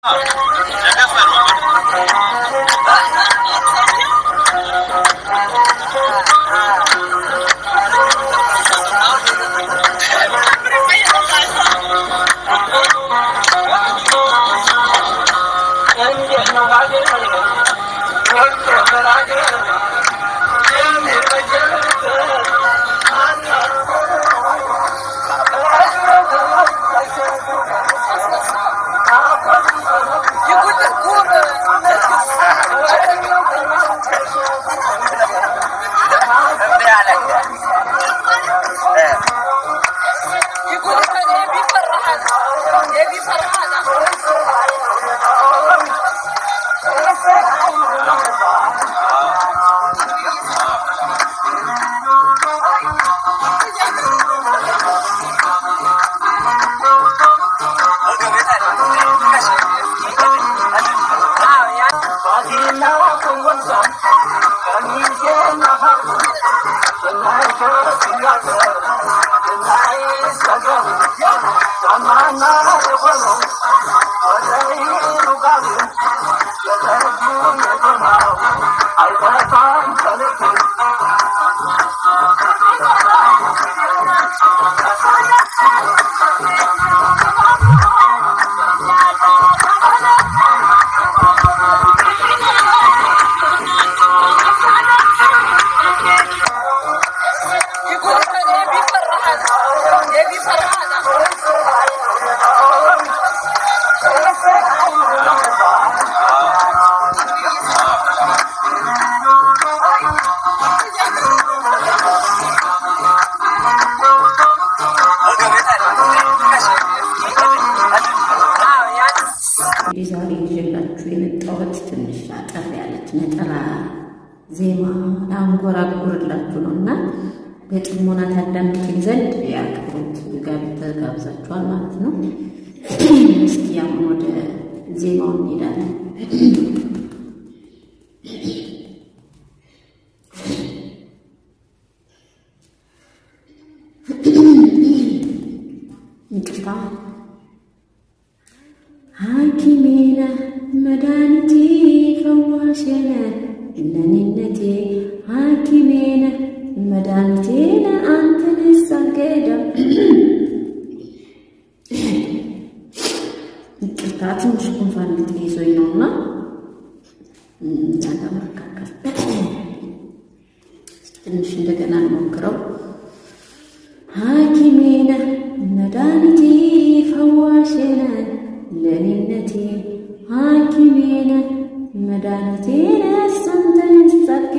እንግዲህ ዛሬ ይዤላችሁ የመጣሁት ትንሽ አጠር ያለች ነጠላ ዜማ ላንጎራጉርላችሁ ነው እና በጥሞና ታዳምጡኝ ዘንድ የአክብሮት ጋር ተጋብዛችኋል ማለት ነው። እስኪ አሁን ወደ ዜማው እንሄዳለን። ይቅርታ ሐኪሜ ነህ መድኃኒቴ ፈዋሼ ነህ ለኔነቴ ሐኪሜ ነህ መድኃኒቴ ነህ አንተን ሳገዳ ይቅርታ ትንሽ ጉንፋን ልትይዞኝ ነውና ለመካከል ትንሽ እንደገና እንሞክረው። ሐኪሜ ነህ መድኃኒቴ ፈዋሼ ነህ ለኔነቴ ሐኪሜ ነህ መድኃኒቴ ነህ አንተን ሳጌ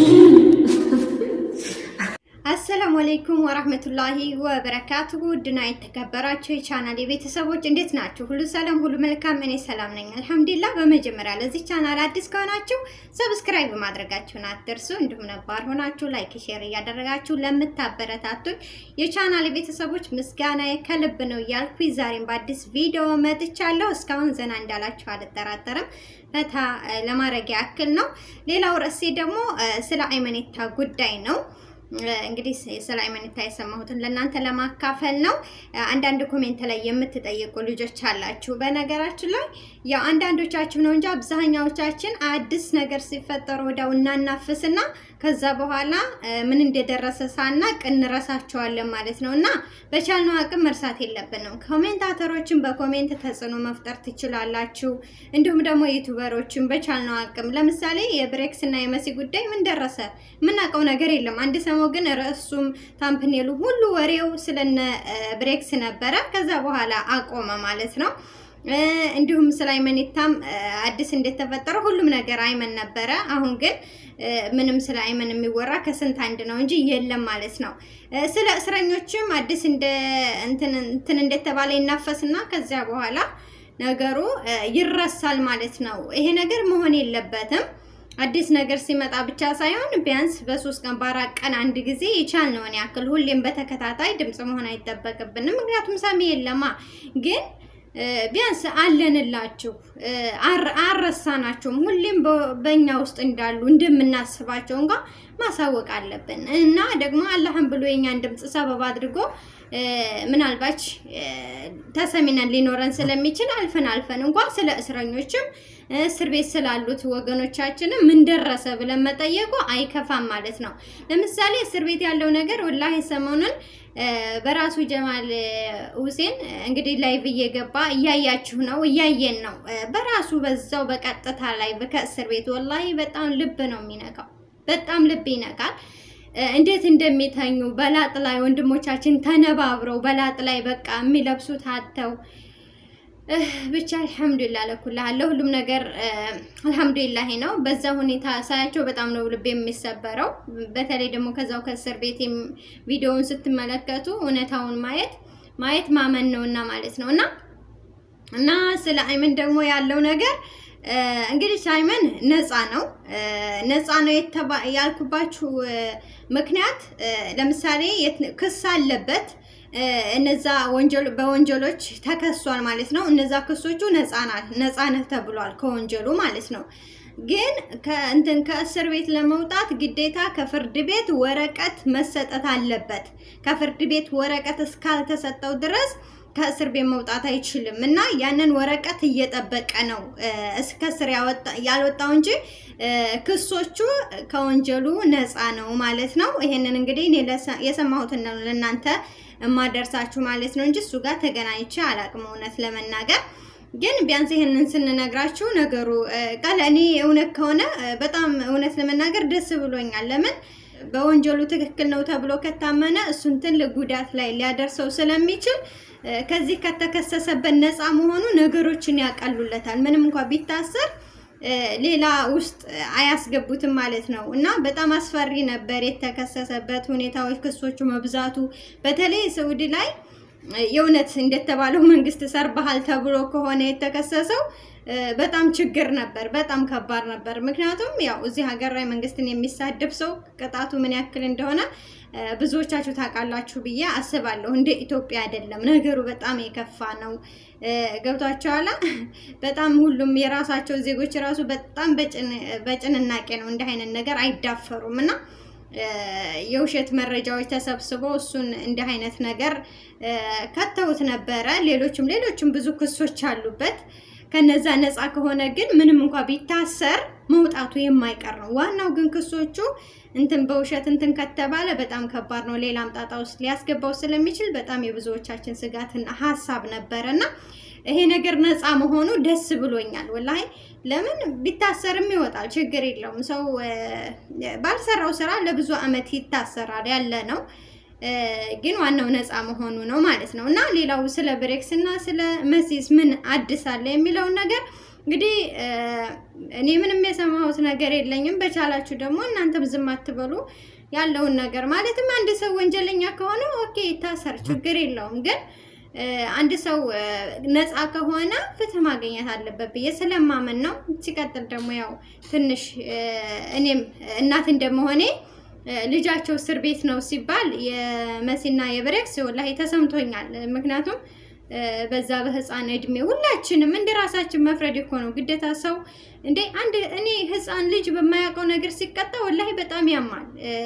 አሰላሙ አለይኩም ወራህመቱላሂ ወበረካቱሁ ውድና የተከበራችሁ የቻናል የቤተሰቦች እንዴት ናችሁ? ሁሉ ሰላም፣ ሁሉ መልካም። እኔ ሰላም ነኝ አልሐምዱሊላህ። በመጀመሪያ ለዚህ ቻናል አዲስ ከሆናችሁ ሰብስክራይብ ማድረጋችሁን አትርሱ። እንዲሁም ነባር ሆናችሁ ላይክ፣ ሼር እያደረጋችሁ ለምታበረታቱኝ የቻናል የቤተሰቦች ምስጋና ከልብ ነው እያልኩ ዛሬም በአዲስ ቪዲዮ መጥቻለሁ። እስካሁን ዘና እንዳላችሁ አልጠራጠርም። ፈታ ለማድረግ ያክል ነው። ሌላው ርዕሴ ደግሞ ስለ አይመኔታ ጉዳይ ነው። እንግዲህ ስለ አይመኒታ የሰማሁትን ለእናንተ ለማካፈል ነው። አንዳንድ ኮሜንት ላይ የምትጠይቁ ልጆች አላችሁ። በነገራችን ላይ ያው አንዳንዶቻችሁ ነው እንጂ አብዛኛዎቻችን አዲስ ነገር ሲፈጠሩ ወዲያው እናናፍስና ከዛ በኋላ ምን እንደደረሰ ሳናቅ እንረሳቸዋለን ማለት ነው። እና በቻልነው አቅም መርሳት የለብንም። ኮሜንታተሮችን በኮሜንት ተጽዕኖ መፍጠር ትችላላችሁ። እንዲሁም ደግሞ ዩቱበሮችን በቻልነው አቅም ለምሳሌ የብሬክስ እና የመሲ ጉዳይ ምን ደረሰ? የምናውቀው ነገር የለም። አንድ ሰሞን ግን ርዕሱም ታምፕኔሉ ሁሉ ወሬው ስለነ ብሬክስ ነበረ። ከዛ በኋላ አቆመ ማለት ነው። እንዲሁም ስለ አይመኒታም አዲስ እንደተፈጠረ ሁሉም ነገር አይመን ነበረ። አሁን ግን ምንም ስለ አይመን የሚወራ ከስንት አንድ ነው እንጂ የለም ማለት ነው። ስለ እስረኞችም አዲስ እንደ እንትን እንደተባለ ይናፈስና ከዚያ በኋላ ነገሩ ይረሳል ማለት ነው። ይሄ ነገር መሆን የለበትም። አዲስ ነገር ሲመጣ ብቻ ሳይሆን ቢያንስ በሶስት ቀን በአራት ቀን አንድ ጊዜ የቻልነውን ያክል ሁሌም በተከታታይ ድምፅ መሆን አይጠበቅብንም። ምክንያቱም ሰሚ የለማ ግን ቢያንስ አለንላችሁ፣ አልረሳናችሁም። ሁሌም በእኛ ውስጥ እንዳሉ እንደምናስባቸው እንኳ ማሳወቅ አለብን እና ደግሞ አላህን ብሎ የኛን ድምፅ ሰበብ አድርጎ ምናልባች ተሰሚነት ሊኖረን ስለሚችል አልፈን አልፈን እንኳን ስለ እስረኞችም እስር ቤት ስላሉት ወገኖቻችንም ምን ደረሰ ብለን መጠየቁ አይከፋም ማለት ነው። ለምሳሌ እስር ቤት ያለው ነገር ወላሂ ሰሞኑን በራሱ ጀማል ሁሴን እንግዲህ ላይቭ እየገባ እያያችሁ ነው፣ እያየን ነው። በራሱ በዛው በቀጥታ ላይ ከእስር ቤት ወላሂ በጣም ልብ ነው የሚነካው፣ በጣም ልብ ይነካል። እንዴት እንደሚተኙ በላጥ ላይ ወንድሞቻችን ተነባብረው በላጥ ላይ በቃ የሚለብሱት አተው ብቻ አልሐምዱሊላህ ለኩላ ለሁሉም ነገር አልሐምዱሊላህ ነው። በዛ ሁኔታ ሳያቸው በጣም ነው ልብ የሚሰበረው። በተለይ ደግሞ ከዛው ከእስር ቤት ቪዲዮውን ስትመለከቱ እውነታውን ማየት ማየት ማመን ነው እና ማለት ነው እና እና ስለ አይመን ደግሞ ያለው ነገር እንግዲህ አይመን ነፃ ነው። ነፃ ነው ያልኩባችሁ ምክንያት ለምሳሌ ክስ አለበት እነዛ ወንጀል በወንጀሎች ተከሷል ማለት ነው። እነዛ ክሶቹ ነፃ ነህ ተብሏል ከወንጀሉ ማለት ነው። ግን ከእንትን ከእስር ቤት ለመውጣት ግዴታ ከፍርድ ቤት ወረቀት መሰጠት አለበት። ከፍርድ ቤት ወረቀት እስካልተሰጠው ድረስ ከእስር ቤት መውጣት አይችልም እና ያንን ወረቀት እየጠበቀ ነው እስከ እስር ያልወጣው እንጂ ክሶቹ ከወንጀሉ ነፃ ነው ማለት ነው። ይሄንን እንግዲህ እኔ የሰማሁትን ነው ለእናንተ የማደርሳችሁ ማለት ነው እንጂ እሱ ጋር ተገናኝቼ አላቅም እውነት ለመናገር ግን ቢያንስ ይሄንን ስንነግራችሁ ነገሩ ቃል እኔ እውነት ከሆነ በጣም እውነት ለመናገር ደስ ብሎኛል። ለምን በወንጀሉ ትክክል ነው ተብሎ ከታመነ እሱን ትልቅ ጉዳት ላይ ሊያደርሰው ስለሚችል ከዚህ ከተከሰሰበት ነፃ መሆኑ ነገሮችን ያቀሉለታል። ምንም እንኳ ቢታሰር ሌላ ውስጥ አያስገቡትም ማለት ነው እና በጣም አስፈሪ ነበር የተከሰሰበት ሁኔታዎች፣ ክሶቹ መብዛቱ በተለይ ሰውዲ ላይ የእውነት እንደተባለው መንግስት ሰርበሃል ተብሎ ከሆነ የተከሰሰው በጣም ችግር ነበር። በጣም ከባድ ነበር። ምክንያቱም ያው እዚህ ሀገር ላይ መንግስትን የሚሳደብ ሰው ቅጣቱ ምን ያክል እንደሆነ ብዙዎቻችሁ ታውቃላችሁ ብዬ አስባለሁ። እንደ ኢትዮጵያ አይደለም ነገሩ፣ በጣም የከፋ ነው። ገብቷቸዋላ። በጣም ሁሉም የራሳቸው ዜጎች ራሱ በጣም በጭንናቄ ነው እንዲህ አይነት ነገር አይዳፈሩም እና የውሸት መረጃዎች ተሰብስበው እሱን እንዲህ አይነት ነገር ከተውት ነበረ። ሌሎችም ሌሎችም ብዙ ክሶች አሉበት። ከነዛ ነፃ ከሆነ ግን ምንም እንኳ ቢታሰር መውጣቱ የማይቀር ነው። ዋናው ግን ክሶቹ እንትን በውሸት እንትን ከተባለ በጣም ከባድ ነው። ሌላም ጣጣ ውስጥ ሊያስገባው ስለሚችል በጣም የብዙዎቻችን ስጋትና ሀሳብ ነበረ እና ይሄ ነገር ነፃ መሆኑ ደስ ብሎኛል። ወላሂ ለምን ቢታሰርም ይወጣል፣ ችግር የለውም። ሰው ባልሰራው ስራ ለብዙ አመት ይታሰራል ያለ ነው። ግን ዋናው ነፃ መሆኑ ነው ማለት ነው። እና ሌላው ስለ ብሬክስ እና ስለ መሲስ ምን አዲስ አለ የሚለውን ነገር እንግዲህ እኔ ምንም የሰማሁት ነገር የለኝም። በቻላችሁ ደግሞ እናንተም ዝም አትበሉ ያለውን ነገር ማለትም አንድ ሰው ወንጀለኛ ከሆነ ኦኬ ይታሰር፣ ችግር የለውም ግን አንድ ሰው ነፃ ከሆነ ፍትህ ማግኘት አለበት ብዬ ስለማመን ነው። ሲቀጥል ደግሞ ያው ትንሽ እኔም እናት እንደመሆኔ ልጃቸው እስር ቤት ነው ሲባል የመሲና የብሬክስ ወላሂ ተሰምቶኛል። ምክንያቱም በዛ በህፃን እድሜ ሁላችንም እንደ ራሳችን መፍረድ እኮ ነው ግዴታ። ሰው እንዴ አንድ እኔ ህፃን ልጅ በማያውቀው ነገር ሲቀጣ ወላሂ በጣም ያማል።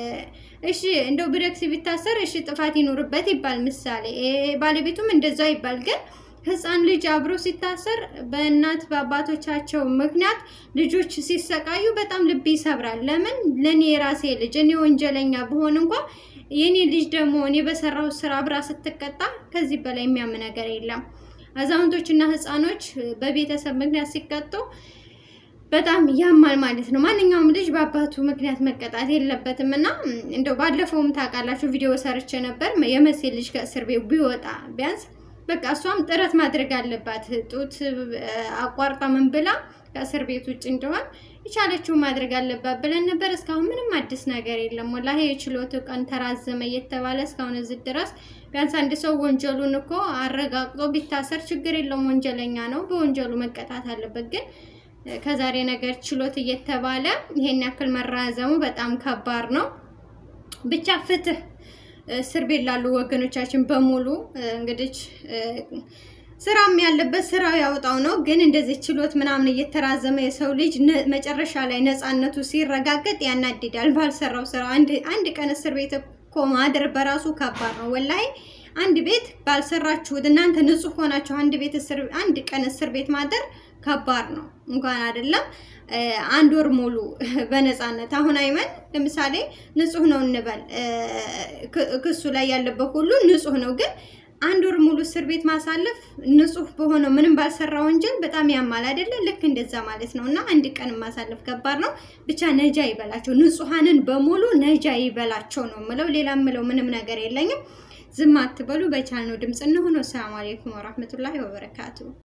እሺ እንደው ብሬክስ ቢታሰር እሺ ጥፋት ይኖርበት ይባል ምሳሌ፣ ባለቤቱም እንደዛ ይባል። ግን ህፃን ልጅ አብሮ ሲታሰር በእናት በአባቶቻቸው ምክንያት ልጆች ሲሰቃዩ በጣም ልብ ይሰብራል። ለምን ለእኔ የራሴ ልጅ እኔ ወንጀለኛ ብሆን እንኳ የኔ ልጅ ደግሞ እኔ በሰራው ስራ አብራ ስትቀጣ ከዚህ በላይ የሚያም ነገር የለም። አዛውንቶችና ህፃኖች በቤተሰብ ምክንያት ሲቀጡ በጣም ያማል ማለት ነው። ማንኛውም ልጅ በአባቱ ምክንያት መቀጣት የለበትም እና እንደው ባለፈውም ታውቃላችሁ ቪዲዮ ሰርቼ ነበር። የመሴ ልጅ ከእስር ቤት ቢወጣ ቢያንስ በቃ እሷም ጥረት ማድረግ አለባት። ጡት አቋርጣ ምን ብላ ከእስር ቤት ውጭ እንደሆን የቻለችውን ማድረግ አለባት ብለን ነበር። እስካሁን ምንም አዲስ ነገር የለም። ወላሂ የችሎቱ ቀን ተራዘመ እየተባለ እስካሁን እዚህ ድረስ ቢያንስ አንድ ሰው ወንጀሉን እኮ አረጋግጦ ቢታሰር ችግር የለውም። ወንጀለኛ ነው፣ በወንጀሉ መቀጣት አለበት። ግን ከዛሬ ነገር ችሎት እየተባለ ይሄን ያክል መራዘሙ በጣም ከባድ ነው። ብቻ ፍትህ እስር ቤት ላሉ ወገኖቻችን በሙሉ እንግዲህ ስራም ያለበት ስራው ያወጣው ነው። ግን እንደዚህ ችሎት ምናምን እየተራዘመ የሰው ልጅ መጨረሻ ላይ ነፃነቱ ሲረጋገጥ ያናድዳል። ባልሰራው ስራ አንድ ቀን እስር ቤት እኮ ማደር በራሱ ከባድ ነው። ወላሂ አንድ ቤት ባልሰራችሁት እናንተ ንጹህ ሆናችሁ አንድ ቤት እስር አንድ ቀን እስር ቤት ማደር ከባድ ነው። እንኳን አይደለም አንድ ወር ሙሉ በነፃነት አሁን አይመን ለምሳሌ ንጹህ ነው እንበል፣ ክሱ ላይ ያለበት ሁሉ ንጹህ ነው ግን አንድ ወር ሙሉ እስር ቤት ማሳለፍ ንጹህ በሆነው ምንም ባልሰራ ወንጀል በጣም ያማል አይደለ? ልክ እንደዛ ማለት ነው። እና አንድ ቀን ማሳለፍ ከባድ ነው። ብቻ ነጃ ይበላቸው፣ ንጹሐንን በሙሉ ነጃ ይበላቸው ነው ምለው። ሌላ ምለው ምንም ነገር የለኝም። ዝም አትበሉ። በቻልነው ድምፅ እንሆነው። ሰላም አሌይኩም ወራህመቱላሂ ወበረካቱ